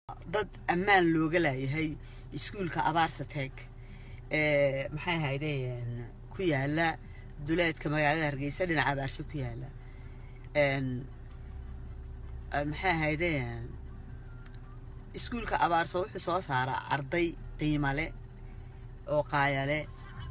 dad ammaan looga laayahay iskuulka abaarsa teeg ee maxay ahaydeen ku yaala duleedka magaalada hargeysa dhinaca abaarsa ku yaala n maxay ahaydeen iskuulka abaarsa wuxuu soo saaraa arday qiimale oo qaayale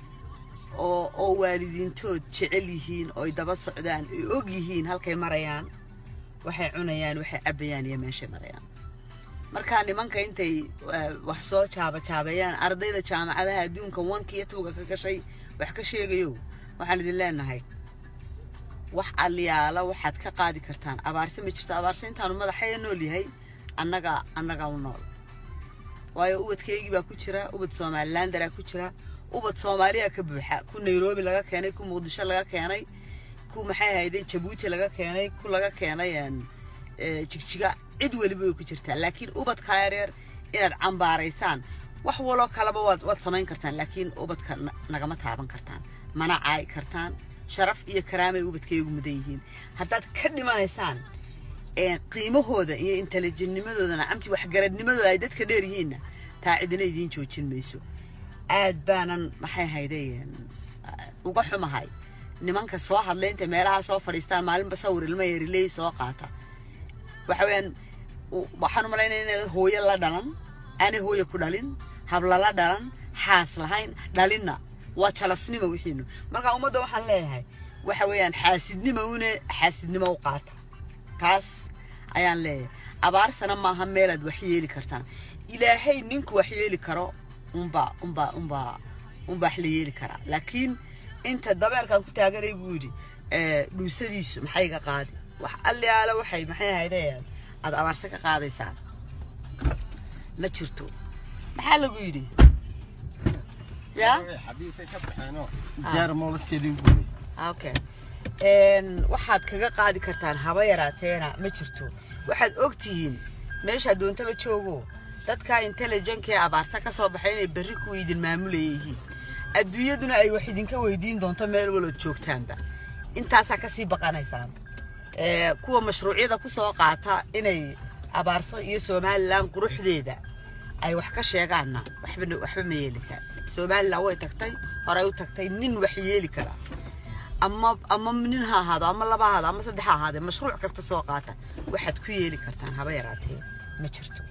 oo oo waalidiintood jecel yihiin ooy daba socdaan ay og yihiin halkay marayaan waxay cunayaan waxay cabbayaan iyo meeshay marayaan markaa nimanka intay wax soo jaabajaabeeyaan ardayda jaamacadaha adduunka wanka iyo tuuga ka gashay wax ka sheegayo waxaan idin leenahay wax aliyaala waxaad ka qaadi kartaan abaarse ma jirto abaarse intaanu madaxaya nool yahay annaga annaga u nool waayo ubadkeygii baa ku jira ubad somalilandaraa ku jira ubad soomaaliya ka buuxa ku nairobi laga keenay ku muqdisho laga keenay ku maxay ahayday jabuuti laga keenay ku laga keenay jigjiga cid weliba way ku jirtaa laakiin ubadka yareer inaad cambaaraysaan wax waloo kaleba waad waad samayn kartaan laakiin ubadka nagama taaban kartaan mana caayi kartaan sharaf iyo karaamay ubadkaygu mudan yihiin haddaad ka dhimanaysaan qiimahooda iyo intelligentnimadoodana camti waxgaradnimadooda ay dadka dheer yihiinna taa cidina idiin joojin mayso aad baanan maxay hayday uga xumahay nimanka soo hadlay intay meelaha soo fadhiistaan maalinba sawir ilmo yariley soo qaata waxa weeyaan waxaan u malaynaya inaad hooyo la dhalan aanay hooyo ku dhalin habla la dhalan xaas lahayn dhalinna waa jalasnimo wixiinu marka ummadda waxaan leeyahay waxa weeyaan xaasidnimo une xaasidnimo u qaata taas ayaan leeyahay abaarsana maaha meelaad wax yeeli kartaan ilaahay ninku wax yeeli karo unbaa unbaa unbaa unbaa wax la yeeli karaa laakiin inta dabeerkaan ku taaganay buu yidhi dhuusadiisu maxay ga qaadi wax allaala waxay maxay ahaydeen aad abaarse ka qaadaysaan ma jirto maxaa lagu yidhi ya okay waxaad kaga qaadi kartaan haba yaraateena ma jirto waxaad og tihiin meeshaa doontaba joogo dadka intelligentka ee abaarta ka soo baxay inay berri kuwa idin maamulaya yihiin adduunyaduna ay wax idinka weydiin doonto meel walood joogtaanba intaasaa kasii baqanaysaan kuwa mashruucyada ku soo qaata inay abaarso iyo somalilan quruxdeeda ay wax ka sheegaanna waxba waxba ma yeelisaan somalilan way tagtay horey u tagtay nin wax yeeli kara ama ama nin ha ahaado ama laba ahaado ama saddex ha ahaadee mashruuc kasta soo qaata waxaad ku yeeli kartaan haba yaraatee ma jirto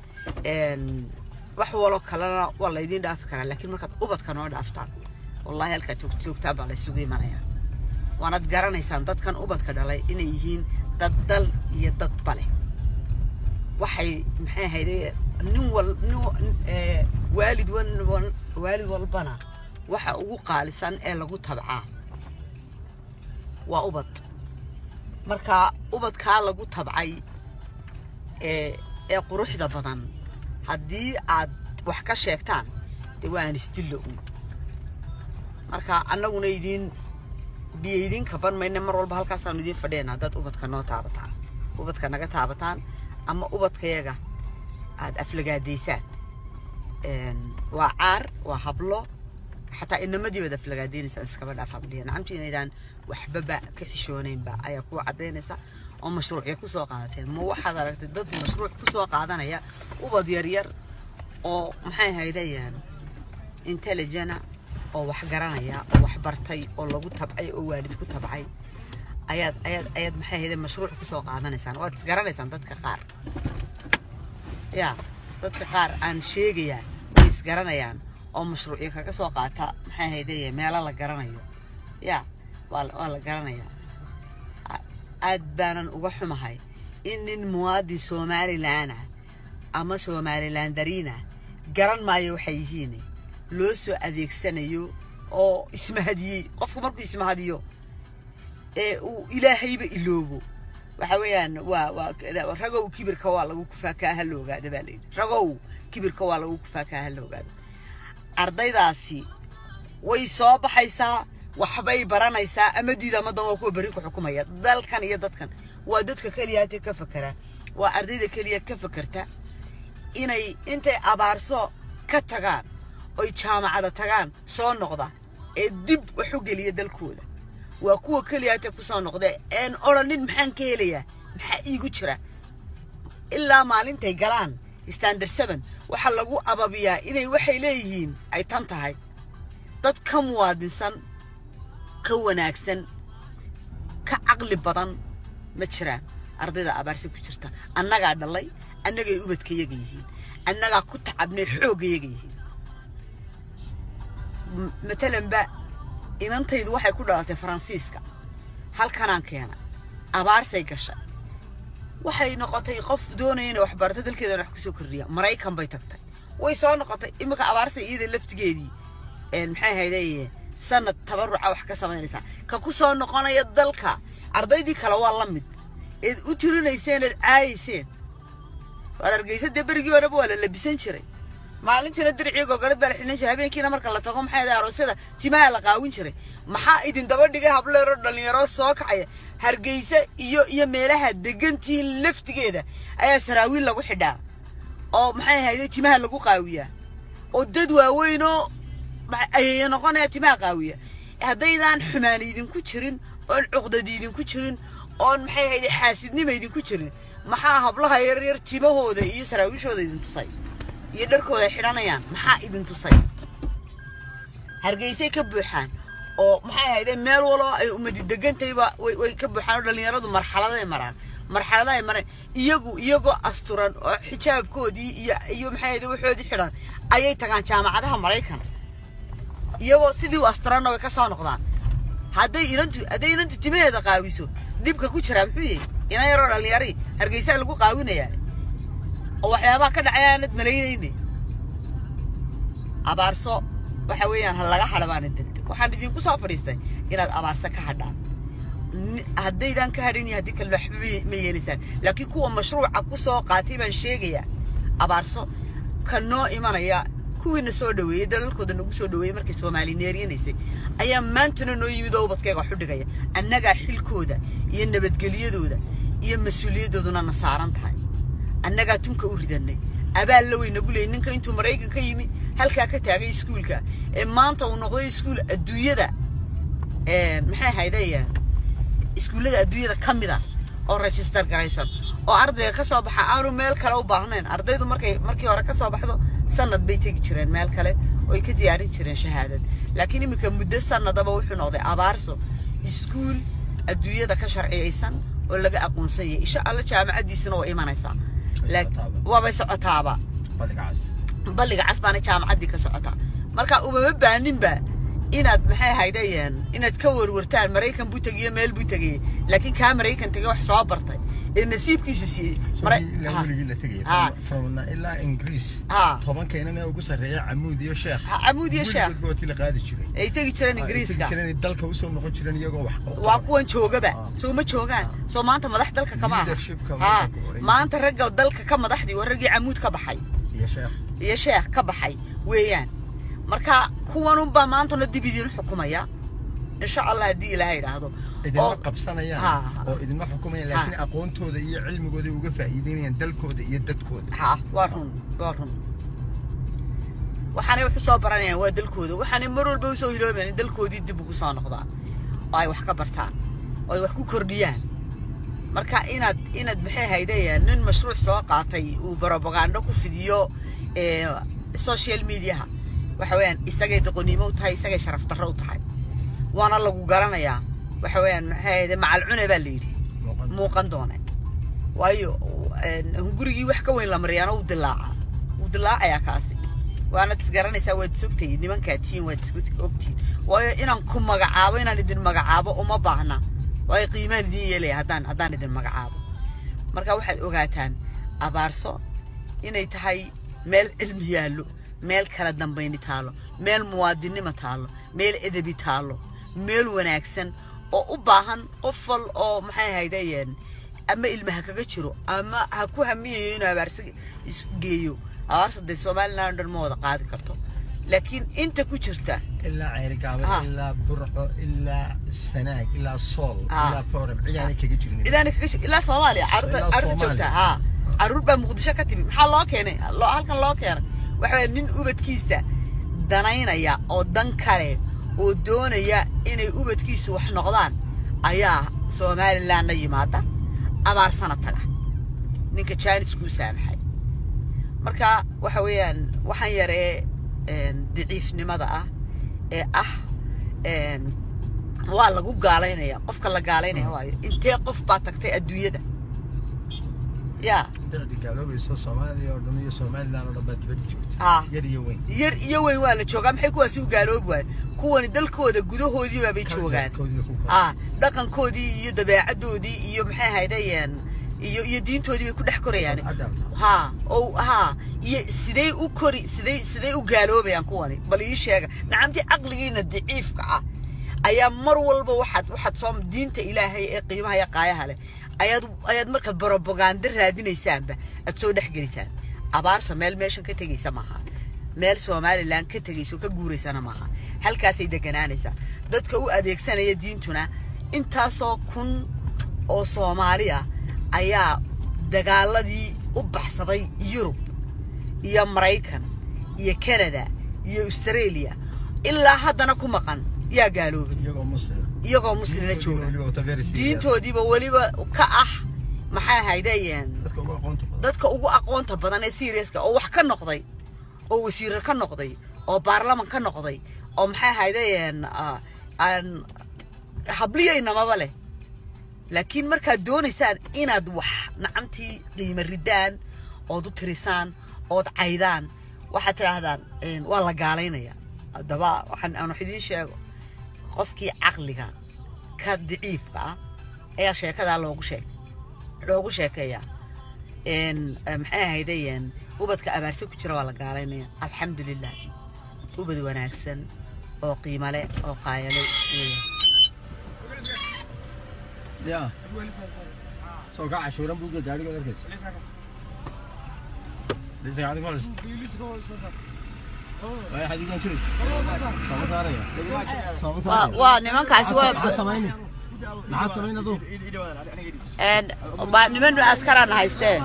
wax walo kalena waa laydiin dhaafi karaa laakiin markaad ubadka noo dhaaftaan wallahi halkaad joogtaan baa laysugu imanayaa waanad garanaysaan dadkan ubadka dhalay inay yihiin dad dal iyo dad bale waxay maxay ahayde nin wal nin waalid wan waalid walbana waxa ugu qaalisan ee lagu tabcaa waa ubad marka ubadkaa lagu tabcay ee ee quruxda badan haddii aad wax ka sheegtaan dee waa aan isdillo uun marka annaguna idiin biyo idiin kaban mayne mar walba halkaasaanu idiin fadhiyana haddaad ubadka noo taabataan ubadka naga taabataan ama ubadkayaga aad aflagaadaysaan waa caar waa hablo xataa inamadii baad aflagaadaynaysaan iskaba dhaaf habliya nacamti inaydaan waxbaba ka xishoonaynba ayaa kuwa caddaynaysa oo mashruucya ku soo qaadateen ma waxaad aragtay dad mashruuc ku soo qaadanaya ubad yaryar oo maxay haydayaan intelligena oo wax garanaya oo wax bartay oo lagu tabcay oo waalid ku tabcay ayaad ayaad ayaad maxay hayday mashruuc ku soo qaadanaysaan waad isgaranaysaan dadka qaar ya dadka qaar aan sheegayaa way isgaranayaan oo mashruucyo kaga soo qaata maxay hayday meelo la garanayo ya waa waa la garanayaa aad baanan uga xumahay in nin muwaadin somalilanah ama somalilandariinah garan maayo waxay yihiin loo soo adeegsanayo oo ismahadiyey qofku markuu ismahadiyo ee uu ilaahayba iloobo waxa weeyaan waa waa ragow kibirka waa lagu kufaa kaa ha la ogaado baa layidhi ragow kibirka waa lagu kufaa kaa ha la ogaado ardaydaasi way soo baxaysaa waxbay baranaysaa ama diid ama dan waa kuwa berri ku xukumaya dalkan iyo dadkan waa dadka keliyaate ka fakera waa ardayda keliya ka fakerta inay intay abaarso ka tagaan oy jaamacada tagaan soo noqda ee dib wax u geliya dalkooda waa kuwa keliyaate ku soo noqda een odhanin maxaan ka helayaa maxaa iigu jira ilaa maalintay galaan standard seven waxaa lagu ababiyaa inay waxay leeyihiin ay tan tahay dad ka muwaadinsan ka wanaagsan ka caqli badan ma jiraan ardayda abaarsa ku jirta annagaa dhalay annagay ubadkayaga yihiin annagaa ku tacabnay xooggayaga yihiin matalanba inantaydu waxay ku dhalatay faransiiska halkanaan keena abaarsay gashay waxay noqotay qof doonaya inay waxbarato dalkeedana wax kusoo kordhiya maraykan bay tagtay way soo noqotay iminka abaarsay iyada laftigeedii maxay ahayde sanad tabaruca wax ka samaynaysaa ka ku soo noqonaya dalka ardaydii kale waa la mid eed u tirinayseen eed caayayseen waar argeysa dee berigii horeba waa la labisan jiray maalintiina diricii gogolad baa la xidhan jiray habeenkiina marka la tago maxay ahayd aroosyada timaha la qaawin jiray maxaa idin daba dhigay hableero dhallinyaro soo kacaya hargeysa iyo iyo meelaha degantiin laftigeeda ayaa saraawiil lagu xidhaa oo maxay ahayde timaha lagu qaawiyaa oo dad waaweynoo ayaya noqonaya timaha qaawiya haddaydaan xumaan idinku jirin oon cuqdad idinku jirin oon maxay ahayde xaasidnima idinku jirin maxaa hablaha yaryar timahooda iyo saraawiishooda idin tusay iyo dharkooda ay xidhanayaan maxaa idin tusay hargeysay ka buuxaan oo maxay ahayde meel waloo ay umadi degantayba way way ka buuxaan oo dhallinyaradu marxaladay maraan marxalada ay mareen iyagu iyagoo asturan oo xijaabkoodii iyo iyo maxay ahayde waxoodii xidhan ayay tagaan jaamacadaha maraykan iyagoo sidii u asturanna way ka soo noqdaan hadday inantu hadday inantu timaheeda qaawiso dhibka ku jiraa muxuu yahay ina yaroo dhallinyari hargeysaa lagu qaawinayaa oo waxyaabaha ka dhacay aanad malaynayne abaarso waxa weeyaan ha laga hadha baana degta waxaan idinku soo fadhiistay inaad abaarso ka hadhaan haddaydan ka hadhin iyo haddii kalena waxba ma yeelaysaan laakiin kuwa mashruuca ku soo qaatay baan sheegayaa abaarso ka noo imanaya kuwiina soo dhaweeyey dalalkooda nagu soo dhaweeyey markay soomaalineeriyanaysay ayaa maantana noo yimid oo ubadkayga wax u dhigaya annagaa xilkooda iyo nabadgelyadooda iyo mas-uuliyadooduna na saaran tahay annagaa tunka u ridanay abaal la weynagu leeyay ninka intuu maraykan ka yimi halkaa ka taagay iskuulka ee maanta uu noqday iskuul adduunyada maxay ahaydayaan iskuullada adduunyada ka mid a oo register garaysan oo ardayga ka soo baxa aanu meel kale u baahnayn ardaydu markay markii hore ka soo baxdo sanad bay tegi jireen meel kale oo ay ka diyaarin jireen shahaadad laakiin iminka muddo sanadaba wuxuu noqday abaarso iskuul adduunyada ka sharciyaysan oo laga aqoonsan yahay insha alla jaamacaddiisuna waa imanaysaa waabay socotaaba balliga cas baana jaamacaddii ka socotaa marka umama baaninba inaad maxay ahaydayeen inaad ka warwartaan maraykan buu tegiyo meel buu tegayey laakiin kaa maraykan tegay wax soo bartay ee nasiibkiisu siiyey ilaa ingiriis tobanka inana ugu sarreeya camuud iyo sheekh camuud iyo sheekh gooti la qaadi jiray ay tegi jireen ingiriiska dalka usoo noqon jireen iyagoo wax waa kuwan joogaba soo ma joogaan soo maanta madax dalka kama aha ha maanta ragga dalka ka madaxdii waa raggii camuud ka baxay iyo sheekh iyo sheekh ka baxay weeyaan marka kuwanunbaa maantana dib idiin xukumaya insha allah haddii ilaahay idhaahdo idinma qabsanayaan oo idinma xukumayaan laakiin aqoontooda iyo cilmigooda uga faa'iideynayaan dalkooda iyo dadkooda ha waa run waa run waxaanay wax usoo baranayaan waa dalkooda waxaanay mar walba usoo hiloobayaan in dalkoodii dib ugu soo noqdaan oo ay wax ka bartaan oo ay wax ku kordhiyaan marka inaad inaad maxay haydayaan nin mashruuc soo qaatay uu barobagando ku fidiyo social mediaha waxa weeyaan isagay doqonnimo u tahay isagay sharaf darro u tahay waana lagu garanayaa waxa weeyaan maxay ahayde macal cune baa la yidhi muuqan doone waayo gurigii wax ka weyn la mariyaana wuu dilaacaa wuu dilaacayaa kaasi waanad isgaranaysaa waad isogtahiin nimankaa tihiin waad isogtihiin waayo inaan ku magacaabo inaan idin magacaabo uma baahna waayo qiimaan idin yeelaya haddaan haddaan idin magacaabo marka waxaad ogaataan abaarso inay tahay meel cilmi yaallo meel kala dambayni taalo meel muwaadinnimo taalo meel edebi taalo meel wanaagsan oo u baahan qof wal oo maxay ahaydayeen ama ilma ha kaga jiro ama ha ku hamiyayo inuu abaarsa geeyo abaarsa dee somaliland dhan ma wada qaadi karto laakiin inta ku jirta ilaa ceerigaabo ilaa burco ilaa sanaag ilaa sool ilaa foorem cidaanay kaga jirin cidaanay kaga jir ilaa soomaaliya caruurta caruurta joogta ha caruur baa muqdisho ka timi maxaa loo keenay halkan loo keenay waxa weya nin ubadkiisa danaynaya oo dan kale oo doonaya inay ubadkiisu wax noqdaan ayaa somalilandna yimaada abaarsana taga ninka jaanis kuu saamaxay marka waxa weeyaan waxaan yaree daciifnimada ah ee ah waa lagu gaalaynaya qofka la gaalaynaya waayo intee qof baa tagtay adduunyada ya dacdi gaaloobayso soomaaliya oo dhan iyo somaliland oo dhan baa dibadda joogta Ah. yar iyo weyn yar iyo weyn waa la joogaa maxay kuwaasi u gaaloobi waayo kuwani dalkooda gudahoodiiba bay joogaan Koodii ku kala. ah dhaqankoodii iyo dabeecadoodii iyo maxay ahaydayeen iyo iyo diintoodii bay ku dhex korayaan Adalta. ha oo ha iyo sidee u kori sidee sidee u gaaloobayaan kuwani bal ii sheega nacamtii caqligiina daciifka ah ayaa mar walba waxaad waxaad soo diinta ilaahay ee qiimaha iyo qaayaha leh ayaad ayaad markaad propaganda raadinaysaanba aad soo dhex gelisaan abaarsa meel meeshan ka tegaysa maaha meel somaliland ka tegayso ka guuraysana maaha halkaasay deganaanaysaa dadka u adeegsanaya diintuna intaasoo kun oo soomaali ah ayaa dagaaladii u baxsaday yurub iyo maraykan iyo canada iyo australia ilaa haddana ku maqan yaa gaaloobay iyagoo muslim iyagoo muslina jooga Weliba wata very serious. diintoodiiba weliba ka ah maxay ahaydeen dadka ugu aqoonta badan dadka ugu aqoonta badan ee seriouska oo wax ka noqday oo wasiiro ka noqday oo baarlaman ka noqday oo maxay ahaydeen ah, aan habliyaynamaba leh laakiin markaad doonaysaan inaad wax nacamtii qiimo ridaan ood u tirisaan ood caydaan waxaad tidhaahdaan een, waa la gaalaynaya haddaba waxaan aan wax idiin sheego qofkii caqliga ka daciifka ah ayaa sheekadaa loogu sheeg loogu sheekeeyaa een, eh, maxay ahaydeen ubadka abaarse ku jira waa la gaalaynaya alxamdulilah ubad wanaagsan oo qiimo leh oo qaayale weeyaan ya soo ka cashuuran buuga gaariga arkaysa lisa gaadi malis way xadigan jiray soo saaraya soo waa saaraya waa nimankaasi waa maxaa samayni maxaa samayni aduu een, waa niman askaraan haystee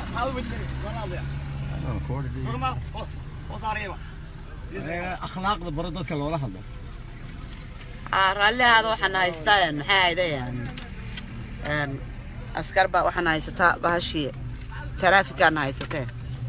akhlaaqda baro dadka loola hadlo Ah, raallihaada waxaan haystaa een, maxay ahaydeen een, askar baa waxaan haysataa bahashii taraafikaan haysatee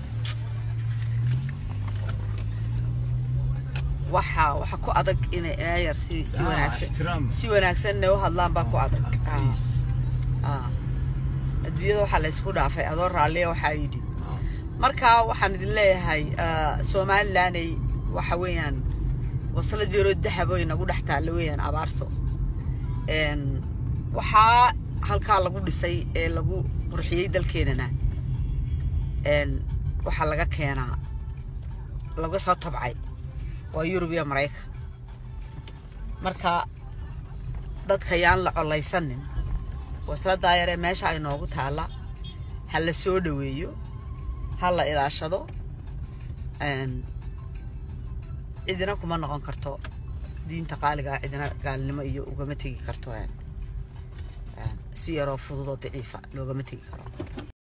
waxa waxa ku adag inay inay yar si si Ah, wanaagsan ixtiraam. si wanaagsan inay u hadlaan baa ku adag Ah, ah. adduunyada waxaa la isku dhaafay adoo raalliya waxaa yidhi marka waxaan idin leeyahay ah, somalilanay waxa weeyaan waslad yaroo dahabo inagu dhex taalla weeyaan abaarso Een, waxaa halkaa lagu dhisay ee lagu qurxiyey dalkeenana een, waxaa laga keenaa laga soo tabcay waa yurub iyo maraykan marka dadka yaan la colaysanin wasladaa yaree meesha ay noogu taalla ha la soo dhoweeyo ha la ilaashado een, cidina kuma noqon karto diinta qaaliga ah cidina gaalnimo iyo ugama tegi karto een, een, si yaroo fududoo daciifa loogama tegi karo